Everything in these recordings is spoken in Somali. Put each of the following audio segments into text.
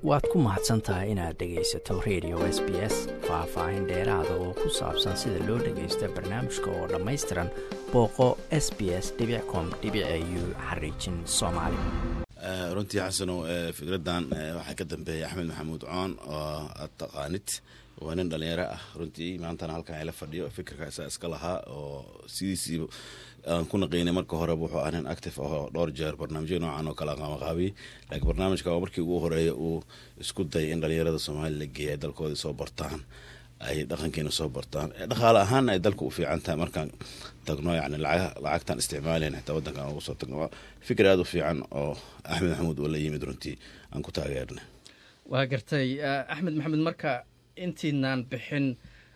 waad ku mahadsan tahay inaad dhegaysato radio s b s faah-faahin dheeraada oo ku saabsan sida loo dhagaysto barnaamijka oo dhammaystiran booqo s b s com u xariijin soomaali runtii xasanow fikradan waxaa ka dambeeyay axmed maxamuud coon oo aad taqaanid waa nin dhalinyaro ah runtii maantana halkan ila fadhiyo fikirka isaa iska lahaa oo sidiisiiba aan ku naqiynay marka horeba wuxuu ah nin active ahoo dhowr jeer barnaamijya noocan oo kale qaamaqaabiyey laakiin barnaamijka waa markii ugu horeeya uu isku dayay in dhalinyarada soomaaliya la geeya ay dalkoodii soo bartaan ay dhaqankeena soo bartaan dhaqaale ahaana ay dalka u fiican tahay markaan tagno yani lacagtaan isticmaalayn xitaa wadankan ugu soo tagno fikir aada u fiican oo axmed maxamuud oo la yimid runtii aan ku taageernay waa gartay axmed maxamed marka intiinaan bixin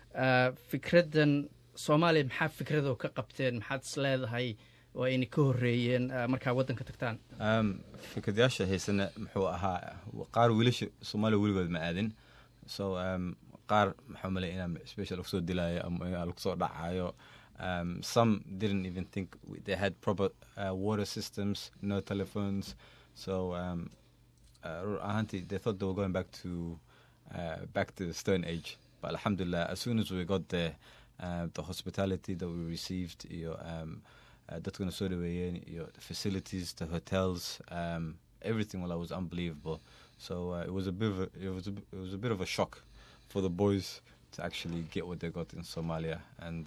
fikraddan soomaaliya maxaa fikradoo ka qabteen maxaad is leedahay oo ayna ka horeeyeen markaa waddanka tagtaan fikradayaasha haysana muxuu ahaa qaar wiilasha soomaaliya weligood ma aadin so qaar maxaa malay inaa special lagu soo dilaayo ama lagu soo dhacayo um, some didn't even think they had proper uh, water systems no telephones so um, uh, ahanti they thought they were going back to uh, back to the stone age but alhamdulillah as soon as we got there uh, the hospitality that we received iyo um, uh, dadkana soo dhaweeyeen iyo the facilities the hotels um, everything well, was unbelievable so uh, it was a bit of a, it was a, it was a bit of a shock for the boys to actually get what they got in Somalia and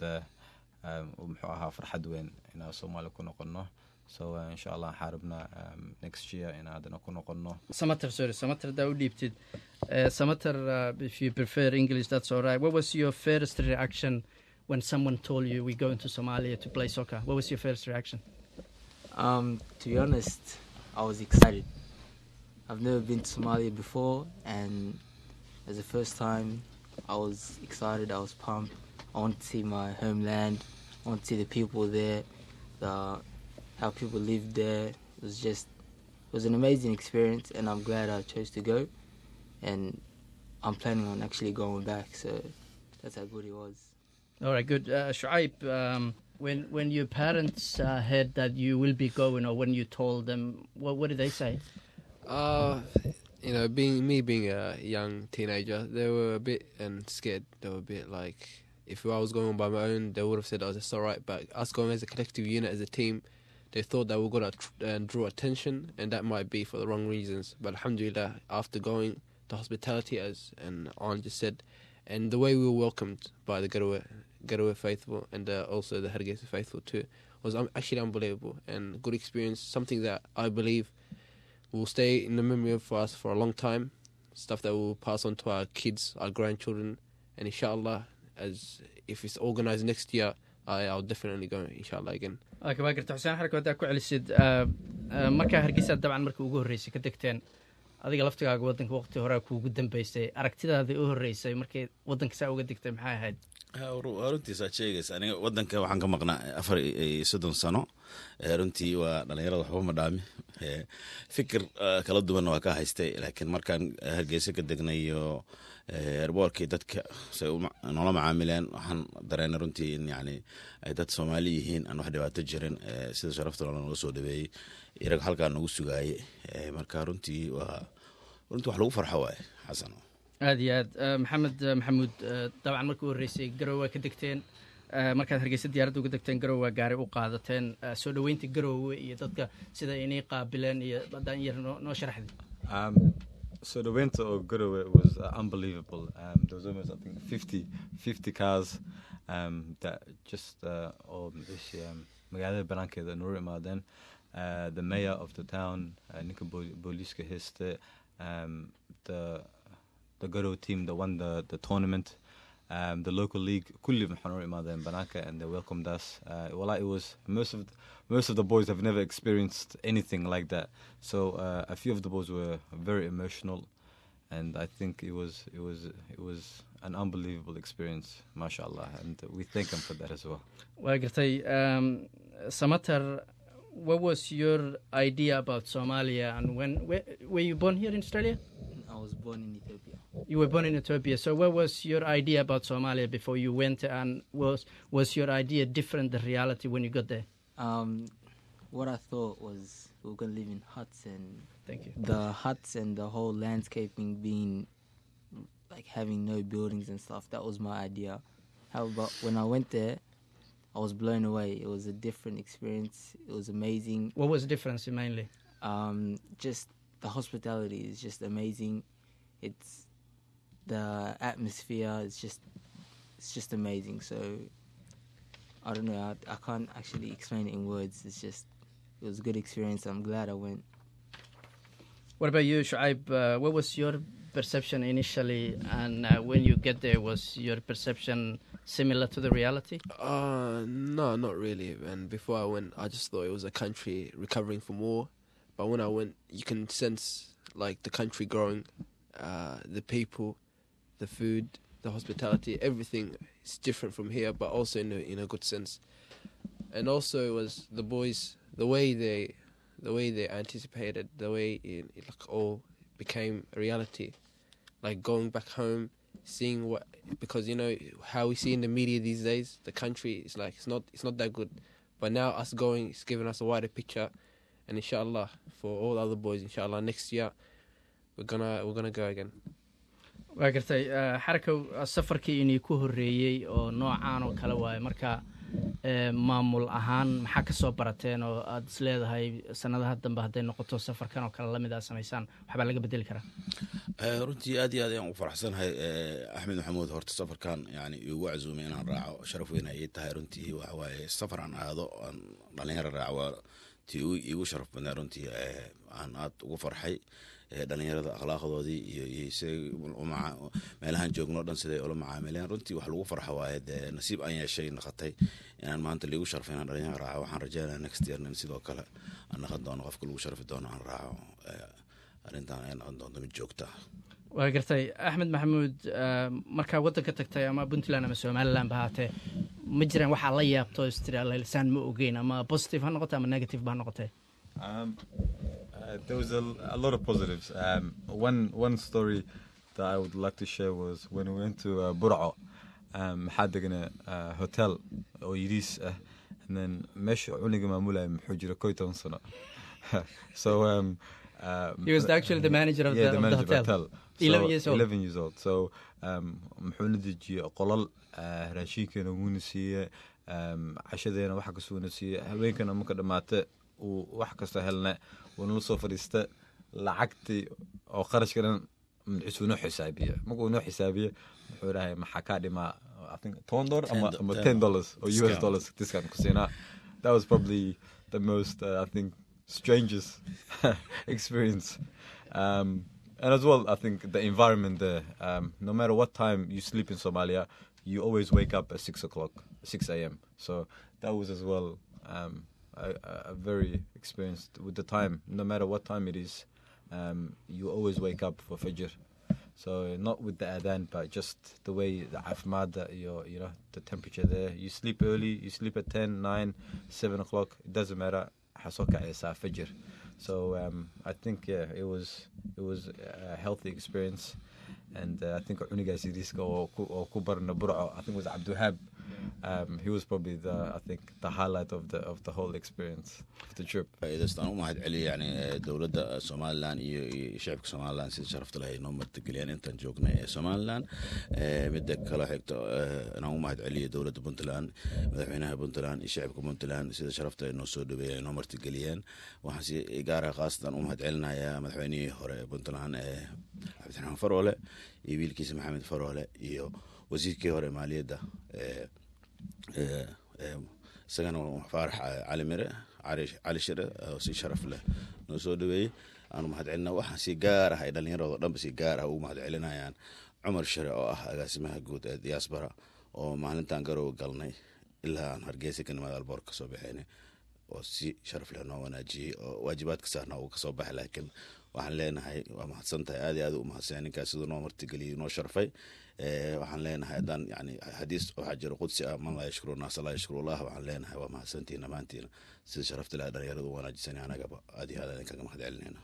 muxuu ahaa farxad weyn inaan Soomaaliya ku noqono so uh, insha allah waxaan rabnaa um, next year in aadana ku noqono samater sorry samater hadaa u dhiibtid uh, samater uh, if you prefer english that's all right what was your first reaction when someone told you we going to somalia to play soccer what was your first reaction um, to be honest i was excited i've never been to somalia before and as the first time i was excited i was pumped i want to see my homeland i want to see the people there the how people lived there. It was just it was an amazing experience, and I'm glad I chose to go. And I'm planning on actually going back. So that's how good it was. All right, good. Uh, Shuaib, um, when when your parents uh, heard that you will be going, or when you told them, what what did they say? Uh, you know, being me being a young teenager, they were a bit and scared. They were a bit like, if I was going by my own, they would have said, "Oh, that's all right." But us going as a collective unit, as a team, they thought that we were going to tr- uh, draw attention, and that might be for the wrong reasons. But alhamdulillah, after going, the hospitality, as and Aunt just said, and the way we were welcomed by the Garowe, Garowe faithful and uh, also the Hargeisa faithful too, was um, actually unbelievable and good experience. Something that I believe will stay in the memory for us for a long time. Stuff that we'll pass on to our kids, our grandchildren, and inshallah, as if it's organized next year, I, I'll definitely go inshallah again. waa garta xuseen xarka haddaa ku celisid markaa hargeysa dabcan markii ugu horreysay ka degteen adiga laftigaaga waddanka waqti horea kuugu dambeysay aragtidaadii u horreysay markay waddanka saa uga degtay maxay ahayd runtiis aad sheegaysa aniga waddanka waxaan ka maqnaa afar iyo soddon sano runtii waa dhalinyarada waxba ma dhaami fikir kala duwanna waa ka haystay laakiin markaan hargeysa ka degnayo erboorkii dadka say noola macaamileen waxaan dareena runtii in yani ay dad soomaali yihiin aan wax dhibaato jirin sida sharafta noola nooga soo dhaweeyey irag halkaa nagu sugaaye marka runtii waa runtii wax lagu farxo waaye xasan aad iyo aad maxamed maxamuud dabcan markii u horreysay garowe waa ka degteen markaad hargeysa diyaaradda uga degteen garowe waa gaari u qaadateen soo dhoweynta garowe iyo dadka sida inay qaabileen iyo haddaan yar noo sharaxdi so the winter of Garowe was uh, unbelievable. Um, there was almost, I think, 50, 50 cars um, that just, uh, or this Magala Baranke, the Nurima then, uh, the mayor of the town, uh, Nika Boliska Histe, um, the the Garowe team that won the, the tournament, um, the local league, Kulli Nurima then Banaka, and they welcomed us. Uh, well, it was most of the, most of the boys have never experienced anything like that. So uh, a few of the boys were very emotional, and I think it was it was it was an unbelievable experience, mashallah, and we thank them for that as well. waa gartay um, samater what was your idea about somalia and when where, were you born here in australia I was born in Ethiopia. you were born in ethiopia so what was your idea about somalia before you went and was was your idea different the reality when you got there Um, what I thought was we were gonna live in huts and thank you the huts and the whole landscaping being like having no buildings and stuff that was my idea however when i went there i was blown away it was a different experience it was amazing what was the difference mainly um, just the hospitality is just amazing it's the atmosphere is just it's just amazing so i don't know I, I can't actually explain it in words it's just it was a good experience i'm glad i went What about you, Shuaib? Uh, what was your perception initially, and uh, when you get there, was your perception similar to the reality? Uh, no, not really. And before I went, I just thought it was a country recovering from war. But when I went, you can sense like the country growing, uh, the people, the food, the hospitality, everything is different from here, but also in a in a good sense. And also it was the boys, the way they, the way they anticipated, the way it, it like all became a reality, like going back home seeing what because you know how we see in the media these days the country is like it's not it's not that good but now us going it's giving us a wider picture and inshallah for all other boys inshallah next year we're gonna we're gonna go again waa gartay uh, xarakow uh, safarkii inii ku horreeyey oo noocaan oo kale waaye marka uh, maamul ahaan maxaa ka soo barateen oo aad is leedahay sanadaha dambe hadday noqoto safarkan oo kale lamid aa samaysaan waxbaa laga bedeli karaa runtii aad iyo aad ayaan ugu faraxsanahay axmed maxamuud horta safarkan yani igu casuumay inaan raaco sharaf weyn ayay tahay runtii waxawaaye safar aan aado aan dhalinyaro raaco waa tii igu sharaf badnaa runtii aan aad ugu farxay dhalinyarada akhlaaqdoodii iyo iyo siday meelahaan joogno dhan siday ula macaamileen runtii wax lagu farxa waaye dee nasiib aan yeeshay naqatay inaan maanta liigu sharfay inaan dhalinyaro raaco waxaan rajeynaya next year in sidoo kale aan naqan doono qofka lagu sharfi doono aan raaco arrintan ay noqon doonto mid joogta waa gartay axmed maxamuud markaa waddanka tagtay ama puntland ama somaliland ba haatee ma jiraan waxaa la yaabto istiraalisaan ma ogeyn ama positive ha noqote ama negative ba ha noqotee Um, uh, there was a, a lot of positives. Um, one one story that I would like to share was when we went to uh, Burco. Um, had a uh, hotel oo yidis ah and then meesha cuniga maamulaya muxuu jira koy toban sano so um, uh, He was actually the manager of yeah, the- of the manager hotel. So, 11 years old. 11 years old so um, muxuuna dejiyey qolal uh, raashinkeena wuuna siiye um, cashadeena waxa kasuuna siiye haweenkana marka dhamaate uu wax kasta helna wuuna la soo fadhiista lacagtii oo qarashka dhan magciisu noo xisaabiye markuu noo xisaabiye wuxuu dhahay maxaa kaa dhimaa I think toban dollar ama Ten- ama ten ten dollars oo US discount. dollars discount ku siinaa that was probably the most uh, I think strangest experience um, and as well I think the environment there um, no matter what time you sleep in Somalia you always wake up at six o'clock six a.m. so that was as well um, a, a- a very experienced with the time no matter what time it is um, you always wake up for Fajr so not with the adhan, but just the way the afmad, that your you know the temperature there. You sleep early. You sleep at 10, 9, 7 o'clock. It doesn't matter. حصوك is fajr. So um, I think yeah, it was it was a healthy experience, and uh, I think Uniga Sidiska or or Kubar Nabura, I think it was Abduhab. Um, he was probably the I think the highlight of the of the whole experience of the trip. faa'iidaystaan u mahad celiya yani eh, dowladda somalilan iyo iyo shacabka somalilan sida sharafta leh ay noo martigeliyeen intaan joognay ee somalilan Eh, midda kale xigto eh, inaan u mahad celiyo dowladda puntland madaxweynaha puntland iyo shacabka puntland sida sharafta ay noo soo dhaweeyeen ay noo martigeliyeen waxaan si gaara khaasatan u mahad celinayaa madaxweynihii hore ee puntland ee cabdiraxmaan faroole iyo wiilkiisa maxamed faroole iyo wasiirkii hore maaliyadda ee ee, ee, isagana waa faarax cali mire cali cali shire oo si sharaf leh noo soo dhaweeyey aanu mahad celina waxaan si gaar ah ay dhallinyaradoo dhanba si gaar ah ugu mahad celinayaan cumar shire oo ah agaasimaha guud ee diaspora oo maalintan garow galnay ilaa aan hargeysa ka nimaada alboor kasoo baxeynay oo si sharaf leh noo wanaajiyey oo waajibaadka saarna uu kasoo baxay laakiin waxaan leenahay waa mahadsan tahay aad iyo aad u mahadsan ninkaas siduu noo martigeliyey noo sharfay Eh, waxaan leenahay haddaan yani xadiis waxaa jiro qudsi ah man laa yashkuru naasa laa yashkuru allah waxaan leenahay waa mahadsantihin dhammaantiina sida sharafta leh dhalinyaradu u wanaajisani anagaba aad iyo aad aan idinkaga mahad celinayna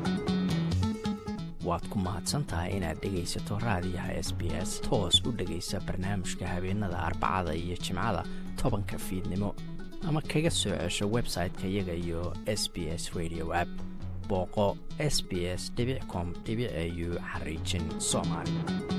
waad ku mahadsan tahay inaad dhegaysato raadiyaha s b s toos u dhegaysa barnaamijka habeenada arbacada iyo jimcada tobanka fiidnimo ama kaga soo cesho website-ka iyaga iyo s b s radio app booqo s b s com au xariijin soomaali